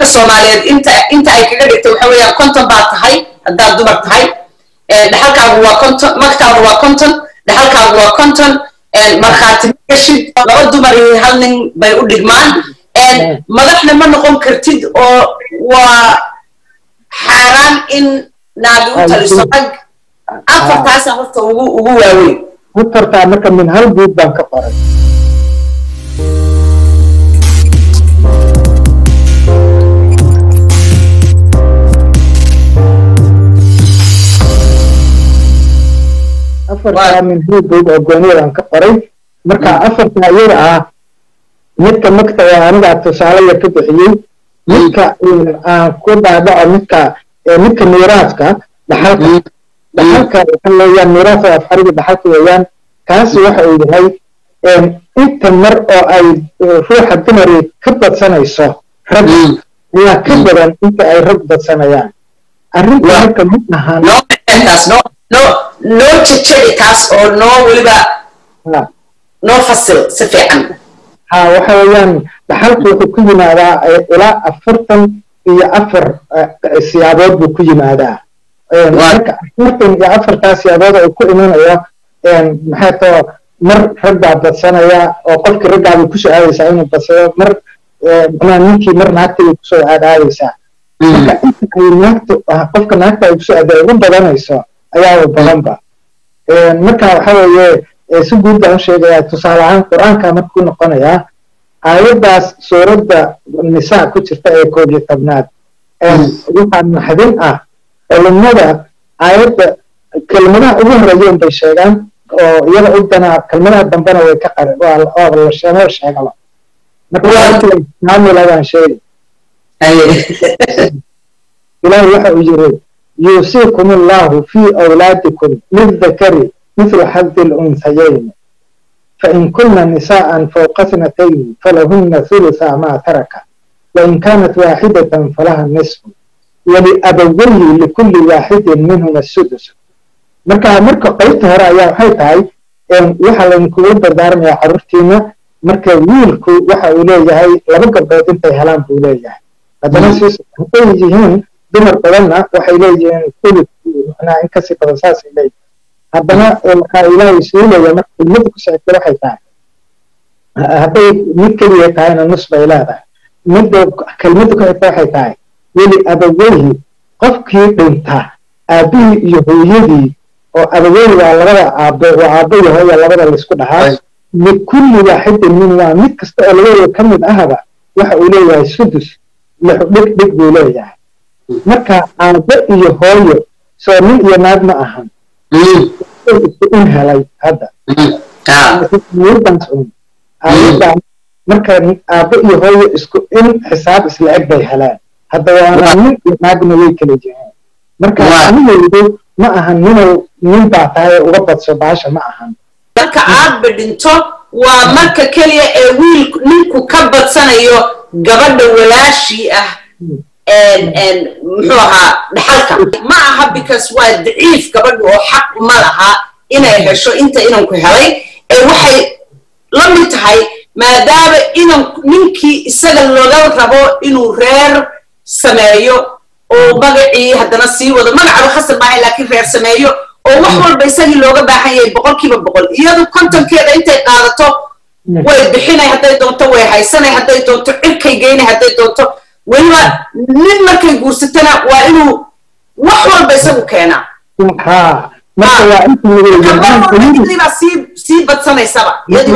soomaaliyeed inta inta ay kaga dhigtay waxa weeyaan konton baad tahay haddaad dumar tahay dhaxalkaagu waa konton magtaagu waa konton dhaxalkaagu waa konton markhaati gashid laba dumar iyo hal nin bay u dhigmaan madaxna ma noqon kartid oo waa xaaraan in naagi u taliso rag afartaasa horta ugu ugu waaweyn afartaa marka min hal guud baan ka qoray afartaa min hal guud oo gooniyadaan ka qoray marka afartaa iyada ah midka magta oo anigaa tusaale yar ka bixiyey midka aan ku dhaadhaco midka midka miiraaska dhaxalka dhaxalka waxa weeyaan miiraasa afxariga dhaxalka weeyaan kaasi waxa uu yahay inta mar oo ay ruuxa dumari ka badsanayso rag ayaa ka badan inta ay rag badsanayaan arrinta marka ma ahan noo jejebi taas oo noo weliba noo fasil si fiican ha waxa weeyaan dhaxalku wuxuu ku yimaadaa ilaa afartan iyo afar siyaabood buu ku yimaadaa marka afartan iyo afartaa siyaabood oo ku imanayo maxay too mar rag baa badsanaya oo qofkii raggaabay kusoo aadaysaa inuu badsado mar macnaha ninkii mar naagtay kusoo aadaadaysaa marka inta ay naagta qofka naagta ay kusoo aaday ugu badanayso ayaaba badanba marka waxa weeye si guud baan u sheegayaa tusaale ahaan qur-aanka markuu noqonayaa aayaddaas suuradda nisaa ku jirta ee koob iyo tobnaad waxaa naxdin ah culimada aayadda kelmadaha ugu horeeyen bay sheegaan oo iyada u danaa kelmadaha dambena way ka qari waa la sheegaba marka kaamiladaan sheegi ilaahi waxa uu yiri yuusiikum allahu fii awlaadikum lidakari مثل حظ الأنثيين فإن كن نساء فوق اثنتين فلهن ثلث ما ترك وإن كانت واحدة فلها النصف ولأبويه لكل واحد منهما السدس marka marka qaybta hore ayaa waxay tahay waxa laynkugu dardaarmayaa carruurtiina marka wiilku waxa uu leeyahay laba gabdhood intay helaan buu leeyahay haddana siis hadday yihiin dumar badanna waxay leeyihiin kulid macnaa in kasii badan saasay leeyihin haddana waxaa ilaahay suulaya marka kelmada ku socota waxay tahay hadday mid keliya tahayna nus bay leedahay midda kelmada ku xigta waxay tahay weli abaweyhi qofkii dhinta aabihii iyo hooyadii oo abaweyhi waa labada aabo waa aabo iyo hooya labada laysku dhahaa likulli waaxidin min waa mid kasta oo labadooda ka mid ahaba waxa uu leeyahay sudus lix dhig dhig buu leeyahay marka aabo iyo hooyo soo nin iyo naag ma ahan isku in helay hadda marka aabo iyo hooyo isku in xisaab isla eg bay heleen hadda waana nin iyo naagna way kala jireen marka anigaydu ma ahan ninow nin baa tahay uga badso baasha ma ahan marka aadba dhinto waa marka keliya ee wiil ninku ka badsanayo gabadha walaashii ah muxuu ahaa dhaxalka ma aha because waa daciif gabadha oo xaq ma laha inay hesho inta inanku helay ee waxay la mid tahay maadaama inan ninkii isaga looga rabo inuu reer sameeyo oo magacii haddana sii wado magacaba khasab maahay laakiin reer sameeyo oo wax walba isagii looga baahan yahay boqolkiiba boqol iyadu kontonkeeda intay qaadato way bixinay hadday doonto way haysanay hadday doonto cirkay geynay hadday doonto weliba nin markay guursatana waa inuu wax walba isagu keenaa baa sii badsanaysaba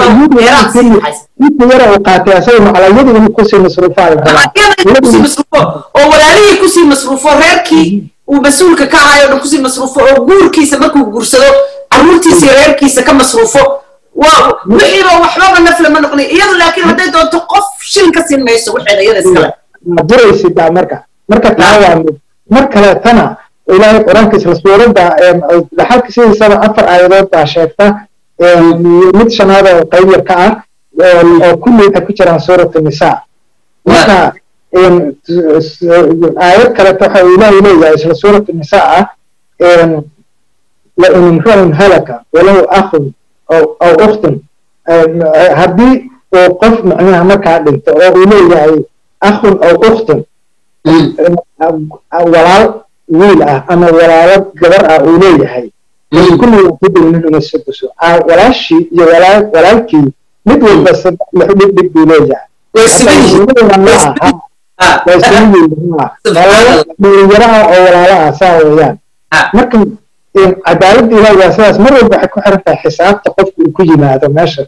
inta yara uu qaatay asaga macalaayadu inuu kusii masruufaayo masruufo oo walaalihii kusii masruufo reerkii uu mas-uulka ka ahayo dhan kusii masruufo oo guurkiisa markuu guursado carruurtiisii reerkiisa ka masruufo wixiiba waxbaba nafle ma noqonay iyadu laakiin hadday doonto qof shilin ka siin mayso waxeeda iyada iskale duraysidaa marka marka taa waa mid mar kaleetana ilaahay qur-aanka isla suuradda dhaxalka sidiisaba afar aayadood baa sheegta mid shanaad oo qayb yar ka ah oo kulli waxay ku jiraan suuratu nisaa marka aayad kaleto waxa uu ilaahay leeyahay isla suuratu nisaa ah lain imru'un halaka walahu akhun aw ukhtun haddii uu qof macnaha markaa dhinto oo uu leeyahay akhun aw ukhtun walaal wiil ah ama walaalo gabar ah uu leeyahay kulliga kudulmin uma suduso walaashii iyo walaalkii mid walba saddex lix dhib dhib buu leeyahay dhalinyaro ah oo walaalo ah saa weeyaan marka cadaaladda ilahi waa sidaas mar walba waxay ku xiran tahay xisaabta qofka uu ku yimaado meesha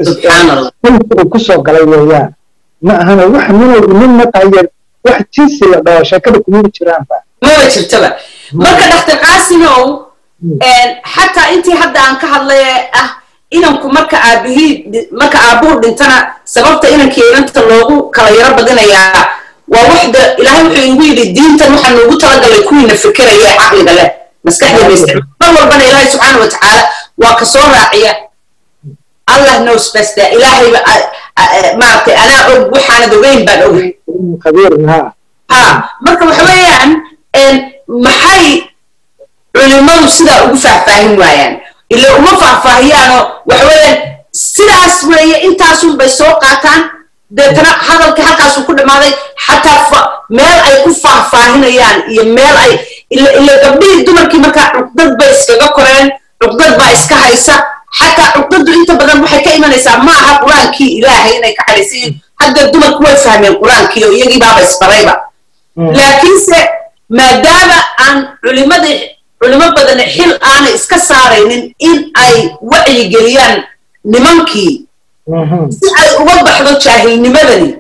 uu kusoo galay weeyaan ma ahana wax nin nin mataya wax jinsi la dhaho sheekada kumaba jiraanba maba jirtaba marka dhakhtar qaasimow xataa intii hadda aan ka hadlay ah inanku marka aabihii marka aabuhu dhintana sababta inankii inanta loogu kala yaro badinayaa waa waxda ilaahay wuxuu igu yidhi diintan waxaa noogu talagalay kuwiina fikiraya ee caqliga leh maskaxdeena isticmaal mar walbana ilaahay subxaana wa tacaala waa ka soo raaciya allah knows best ilaahayba maaragtay anaa og waxaanad ogeyn baan ogahay ha marka waxa weeyaan maxay culimadu sidaa ugu faahfaahin waayaan ila uma faahfaahiyaanoo waxa weeyaan sidaas weeye intaasun bay soo qaataan deetana hadalkii halkaasuu ku dhammaaday xataa meel ay ku faahfaahinayaan iyo meel ay ila gabdhihii dumarkii markaa cuqdad bay iskaga koreen cuqdad baa iska haysa xataa cuqdadu inta badan waxay ka imanaysaa ma aha qur-aankii ilaahay inay ka xadhaysayiin hadda dumarku way fahmeen qur-aankii oo iyagii baaba isbarayba laakiinse maadaama aan culimadii culimo badan xil aanay iska saaraynin in ay wacyigeliyaan nimankii si ay uga baxdo jaahilnimadani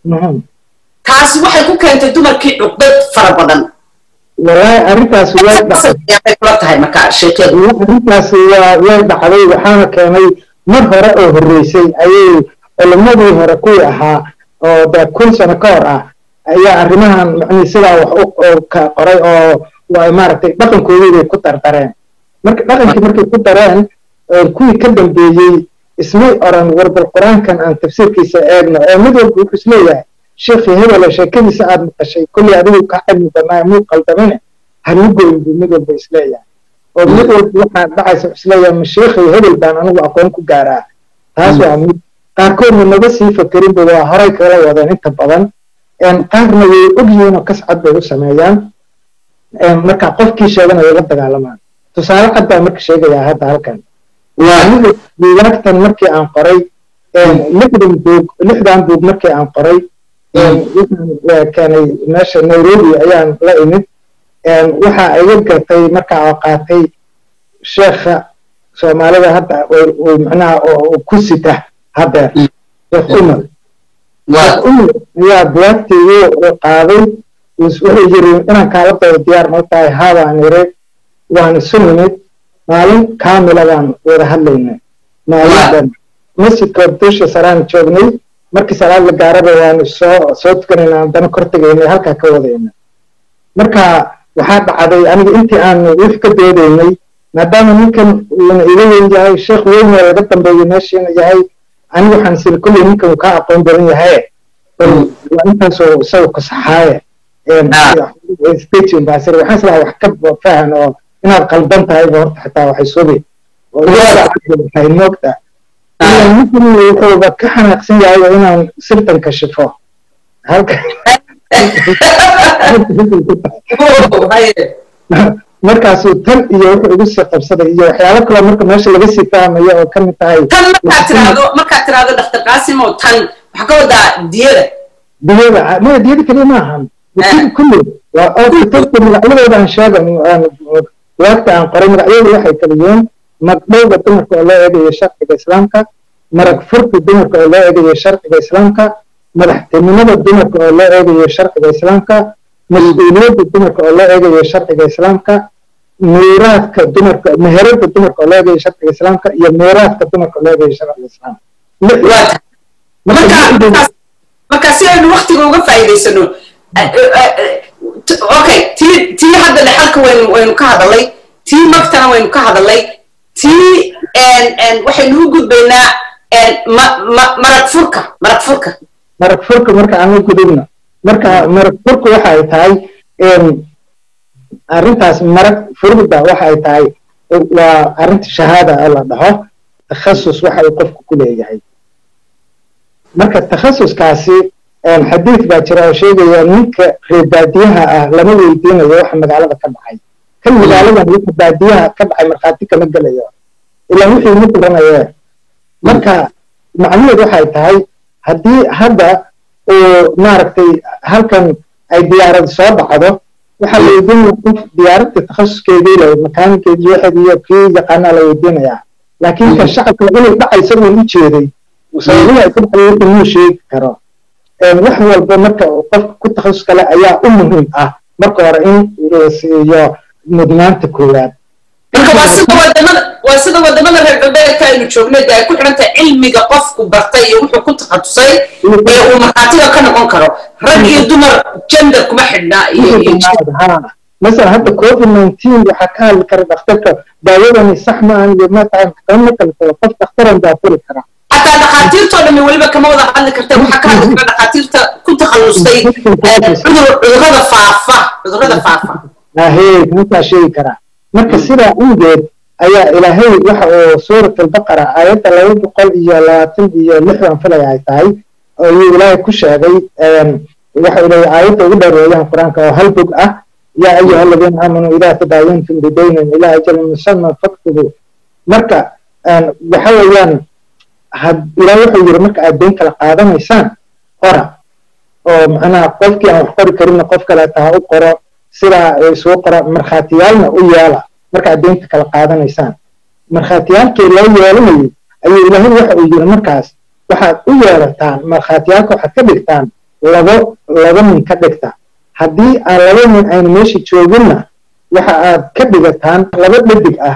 taasi waxay ku keentay dumarkii cuqdad fara badan wallaahi arrintaas way kula tahay marka sheekadu arrintaas waa way dhacday waxaana keenay mar hore oo horreysay ayay culimadii hore kuwii ahaa oo dee kun sano ka hor ah ayaa arrimahan macnii sidaa wax u ka qoray oo waa maaragtay dhaqankoodii bay ku dardareen marka dhaqankii markay ku dareen kuwii ka dambeeyey ismay oran warbal qur-aankan aan tafsiirkiisa eegno oo mid walba wuxuu isleeyahay sheekhii hebele sheekadiisa aad maqashay kolley adigu ka cilmi badnaayo muu qaldamine halu goyn buu mid walba isleeyahay oo mid walba waxaa dhacaysa wuxuu isleeyahay ma sheekhii hebel baan anigu aqoon ku gaaraa taas waa mid qaarkoodna naga sii fakerinba waa horay kala wadeen inta badan qaarna way ogyihiin oo kascad bay u sameeyaan marka qofkii sheegana way la dagaalamaan tusaale cad baa marka sheegayaa hadda halkan aniga buugaagtan markii aan qoray lixdan buug lixdan buug markii aan qoray keenay meesha nairobi ayaan la imid waxa iga gatay marka oo qaatay sheekha soomaalida hadda macnaha ku sita haddeer sheekh umar sheekh umar ayaa bugaagtii igu qaaday wuxuu yiri inaan kaala daba diyaar ma tahay haabaan ire waan isu nimid maalin kaamila baan wada hadlaynay maalin masjidka dusha saraan joognay markii salaad la gaaraba waan soo soo tukanayna haddana kor tegaynay halkaa ka wadayna marka waxaa dhacday aniga intii aan wix ka doodaynay maadaama ninkan uuna iga weyn yahay sheekh weyn oo laga dambeeyo meeshiina yahay aniga waxaan siri kulley ninkan uu kaa aqoon badan yahay waa intaasoo isaga kusaxaaye stagin baa siri waxaan islahaa wax ka fahan oo inaad qaldan tahayba horta xitaa waxay subi oo waxay moogta ninkan wuxuuba ka xanaaqsan yahay oo inaan sirtan kashifo halka markaasuu tan iyo wuxuu igu sii qabsaday iyo waxyaalo kaloo marka meesha laga sii fahmayo oo kamid tahay tan markaad tiraahdo markaad tiraahdo dhakhtar qaasim oo tan waxaa ka wadaa diyada diyada maya diyada keliya ma ahan kulli waa oo kutubta magacyadooda aan sheegan waagta aan qoray magacyadu waxay kala yihiin magdhowga dumarka oo loo eegayo sharciga islaamka marag furka dumarka oo loo eegayo sharciga islaamka madaxtinimada dumarka oo loo eegayo sharciga islaamka mas-uuliyadda dumarka oo loo eegayo sharciga islaamka miiraadka dumarka meherada dumarka oo loo eegayo sharciga islaamka iyo miiraadka dumarka oo loo eegayo sharciga islaamka marka si aynu waktiga uga faa'iidaysano okay tii tii hadda dhexalka waynu waynu ka hadalay tii magtana waynu ka hadalay tii waxaynu u gudbaynaa marag furka marag furka marag furka marka aan u gudubno marka marag furka waxa ay tahay arrintaas marag furida waxa ay tahay waa arrinta shahaada oo la dhaho takhasus waxa uu qofku ku leeyahay marka takhasuskaasi xadiid baa jira oo sheegaya ninka reer baadiyaha ah lama weydiinayo waxa magaalada ka dhacay kan magaaladan waxa baadiyaha ka dhacay markhaati kama gelayo ilaa wixii ma garanayee marka macnaheedu waxay tahay haddii hadda uu maaragtay halkan ay diyaarad soo dhacdo waxaa la weydiinaya qof diyaaradda takhasuskeedii le makaanikeedii waxeed iyo kii yaqaanaa la weydiinayaa laakiin ka shacabka inay dhacaysa uun u jeeday sababihi ay ku dhacday wixii muu sheegi karo wax walba marka qofka ku takhasus kale ayaa u muhiim ah marka hore in siiyo mudnaanta koowaad marka waa sida wadamada waa sida wadamada reer galbeedka aynu joogno dee ay ku xidhan tahay cilmiga qofku bartay iyo wuxuu ku takhasusay ee uu markhaatiga ka noqon karo rag iyo dumar gender kuma xidhna مثلا hadda covid 19 waxaa ka hadli kara dhakhtarka daawadani sax ma ahan iyo ma tahay maxkamad kale kale qof dhakhtaran baa furi kara xataa dhakhaatiirtoo dhammi weliba kama wada hadli karta waxaa ka hadli kara dhakhaatiirta ku takhallustay cudurrada faafa cudurrada faafa ahee ninkaa sheegi karaa marka sidaa awgeed ayaa ilaahay waxa uu suurat albaqara aayadda laba boqol iyo labaatan iyo lixdan filay ay tahay ayuu ilaahay ku sheegay waxa ilaahay aayadda ugu dheereeyaan qur-aanka oo hal bog ah yaa ayuha aladiina aamanuu idaa tadaayantum bidaynin ilaa ajalin musamman faktubu marka waxa weeyaan ilaah wuxuu yiri marka aad dayn kala qaadanaysaan qora oo macnaha qofkii aan wax qori karinna qof kale taha u qoro sidaa isugu qora markhaatiyaalna u yeela marka aad daynta kala qaadanaysaan markhaatiyaalkii loo yeelanayay ayuu ilaahay waxa uu yiri markaas waxaad u yeelataan markhaatiyaalka waxaad ka dhigtaan labo laba nin ka dhigta haddii aan laba nin aynu meesha jooginna waxa aad ka dhigataan laba dhadig ah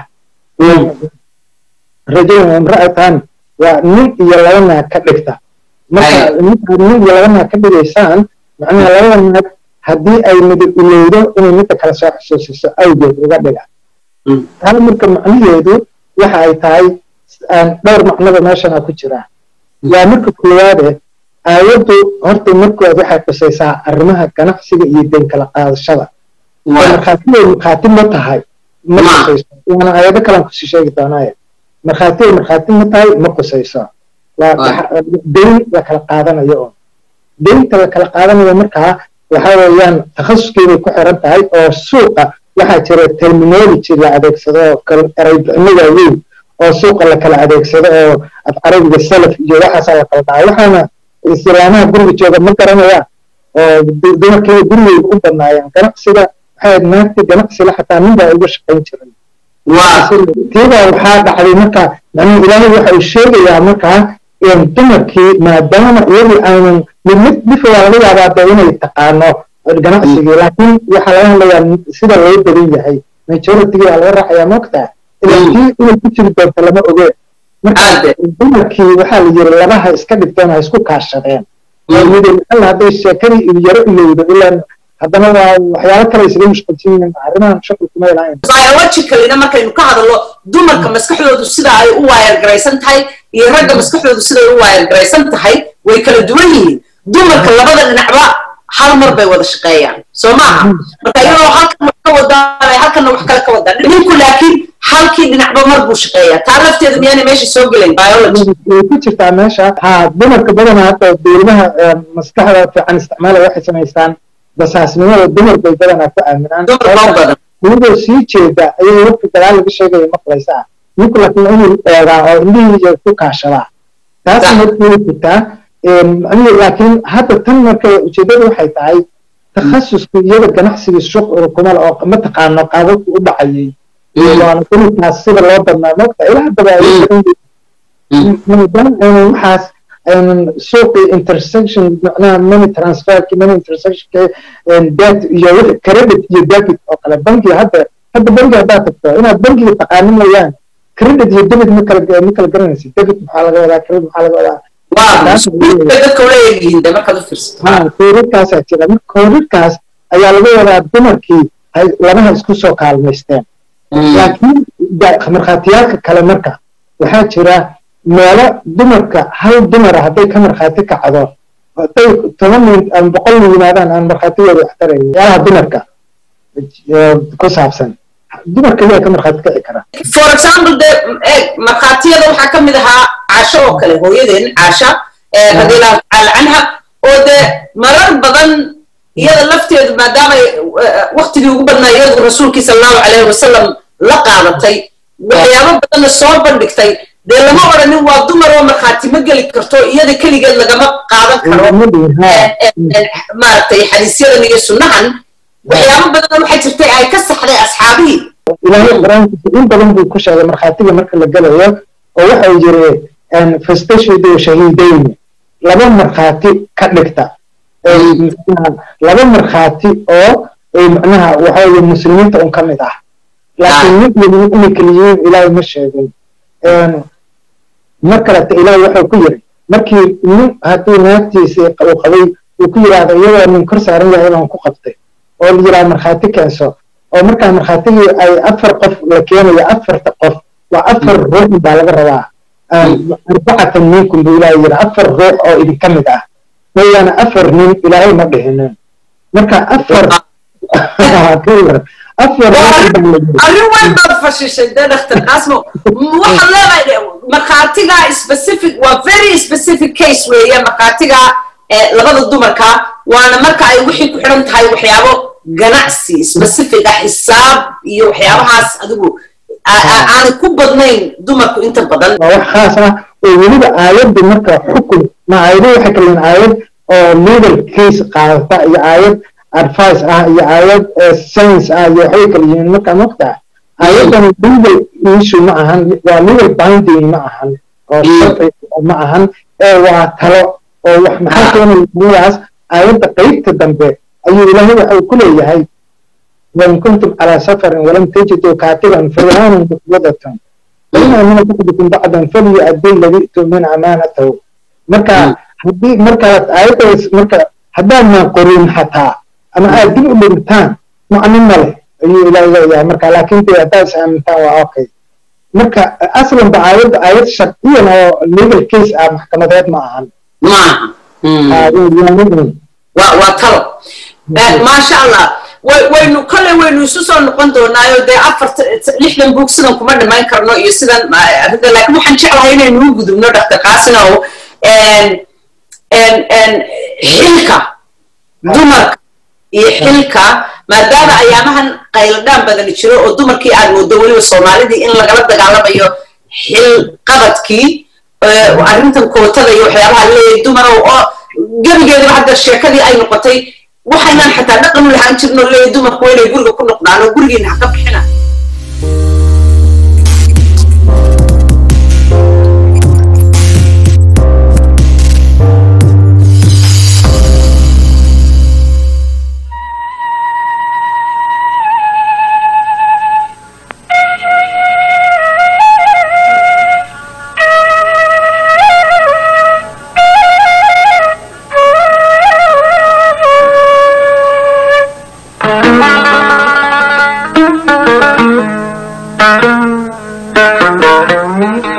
rajulun imra'atan waa nin iyo laba naag ka dhigta marka markaad nin iyo laba naag ka dhigaysaan macnaha labada naag haddii ay midab ilowdo inay midda kale soo xusuusiso awgeed uga dhiga taa marka macnaheedu waxa ay tahay dhowr macnoba meeshana ku jira waa marka koowaade aayaddu horta markood waxay khusaysaa arrimaha ganacsiga iyo dayn kala qaadashada markhaatiday markhaati ma tahay ma khusayso waana aayado kalaan kusii sheegi doonaaye markhaatiday markhaati ma tahay ma khusayso waa dayn la kala qaadanayo oo daynta la kala qaadanayo markaa waxa weeyaan takhasuskeeday ku xiran tahay oo suuqa waxaa jira terminology la adeegsado oo eraybixino waaweyn oo suuqa la kala adeegsado oo af carabiga salaf iyo waxaasaa la kala dhaca waxaana islaamaha guriga jooga ma garanayaan oo dumarkeeda gurigeyga u badnaayeen ganacsiga waxay naagta ganacsiga xataa nin baa uga shaqayn jiray tiibaa waxaa dhacday marka macnaha ilaahay waxa uu sheegayaa markaa dumarkii maadaama iyadii aanan mid mid dhifa waa laga yaabaa dee inay taqaano ganacsigii laakiin waxaa laga hadlayaa sida loo badan yahay majoritigii waa laga raacayaa moogtaa ilaatii inay ku jiri doonto lama ogeen marka dumarkii waxaa la yiri labaha iska dhigteen ha isku kaashadeen midala hadday sheekadii yaro ilowdo ilaa haddana waa waxyaalo kale isaga mushqulsan yihiin arrimahan shaqal kuma ilahayn biologicalina markaynu ka hadallo dumarka maskaxdoodu sida ay u waayargaraysan tahay iyo ragga maskaxdoodu siday u waayargaraysan tahay way kala duwan yihiin dumarka labada dhinacba hal mar bay wada shaqeeyaan soo maaha marka iyadoo halkan wax ka wadaan halkanna wax kale ka wadaan ninku laakiin halkii dhinacba mar buu shaqeeyaa taa lafteeda miyaanay meesha soo gelayn biology way ku jirtaa meesha ha dumarka badanaa hadda dowladaha maskaxda fiican isticmaala waxay samaystaan basaasnimada dumar bay badanaa ku aaminaan iyadoo sii jeeda ayay waqti dagaal laga sheegaya maqlaysaa ninku laakiin inuu eegaa oo indhihiisa ku kaashadaa taas markay jirtaa macnihii laakiin hadda tan marka ujeedada waxay tahay takhasusku iyada ganacsiga shuqul kumal oo ma taqaano qaababku u dhacayay waana dumarkaas sida loo badnaa moogta ilaa haddaba maadaama aynan waxaas aynan suuqii intersection macnaha money transferki money intersectionka debt iyo credit iyo debit oo kale bankiga hadda hadda bankiga haddaad tagto inaad bankiga taqaano mooyaan credit iyo debit ma kala ma kala garanaysa debit maxaa laga wadaa credit maxaa laga wadaa koorirkaasaa jira marka koorirkaas ayaa laga wadaa dumarkii labaha isku soo kaalmaysteen laakiin markhaatiyaalka kale marka waxaa jira meelo dumarka hal dumara hadday ka markhaati kacdo hadday toban nin ama boqol nin yimaadaan aan markhaatigooda wax tarayn meelaha dumarka ku saabsan dumarka ayaa ka markhaati kici kara for example de markhaatiyada waxaa ka mid ahaa caasho oo kale hooyadeen caasha radiallahu tacaala canha oo dee marar badan iyada lafteedu maadaama waktigii ugu badnaa iyadu rasuulkii sala allahu calayhi wasalam la qaadatay waxyaabo badanna soo bandhigtay dee lama odhanin waa dumar oo markhaati ma geli karto iyada keligeed lagama qaadan karo maaragtay xadiisyadan iyo sunnahan waxyaabo badan waxay jirtay ay ka saxday asxaabihii ilaahay qur-aankiisa in badan buu ku sheegay markhaatiga marka la gelayo oo waxa uu yiri fastashhidu shahiidayni laba markhaati ka dhigta laba markhaati oo macnaha waxa weye muslimiinta un ka mid ah laakiin mid weliba inay keliyihiin ilaahay ma sheegin mar kaleta ilaahay wuxuu ku yiri markii nin hadduu naagtiisii uu qabay uu ku yidhaahdo iyadoo nin kor saaran yahay baan ku qabtay oo la yidhaha markhaati keenso oo markaa markhaatigii ay afar qof la keenayo afarta qof waa afar ruux baa laga rabaa arbacatan minkum buu ilaahay yidhi afar ruux oo idinka mid ah mooyaane afar nin ilaahay ma dhihinin marka afar afar arrin weyn baad fashishay dee dhakhtar qaasmo waxaad leedahay markhaatiga specific waa very specific case weeye markhaatiga labada dumarka waana marka ay wixii ku xidhan tahay waxyaabo ganacsi specific ah xisaab iyo waxyaabahaas adigu aanay ku badnayn dumarku inta badan waa wax khaas ah oo weliba aayadda marka xukun ma aayado waxay kaleyiin aayad oo legal case qaadata iyo aayad advice ah iyo aayad science ah iyo waxay kala yihiin markaa mogtaa aayaddan legal issue ma ahan waa legal binding ma ahan oo sharci ma ahan ee waa talo oo wax maxaa keenaya dunyadaas aayadda qeybta dambe ayuu ilaahay waxa uu ku leeyahay wain kuntum calaa safarin walam tajiduu kaatiban farihaanun muqbadatan faina min bacdikum bacdan falyu'addi alladii i'tumina amaanatahu marka haddii markaad aayaddaas marka haddaadnaan qorin xataa ama aad dib u dhigtaan macno ma leh ayuu ilaahay leeyahay marka laakiin dee haddaad is aamintaan waa okay marka aslanba aayadda aayad sharciyan oo legal case ah maxkamadeed ma ahan waa talo maasha allah waynu kole waynu isu soo noqon doonaayo dee afarta lixdan buug sidan kuma dhamayn karno iyo sidan arrinta laakiin waxaan jeclahay inaynu u gudubno dhaktar qaasinow xilka dumarka iyo xilka maadaama ayaamahan qayladhaan badani jiro oo dumarkii aad moodo weliba soomaalidii in lagala dagaalamayo xil qabadkii arrintan kootada iyo waxyaabaha leeyahay dumarow oo gebigeediba hadda sheekadii ay noqotay waxaynaan xataa dhaqan u lahaan jirno leeyahay dumarku waa inay guriga ku noqdaan oo gurigiina ha ka bixina Thank you.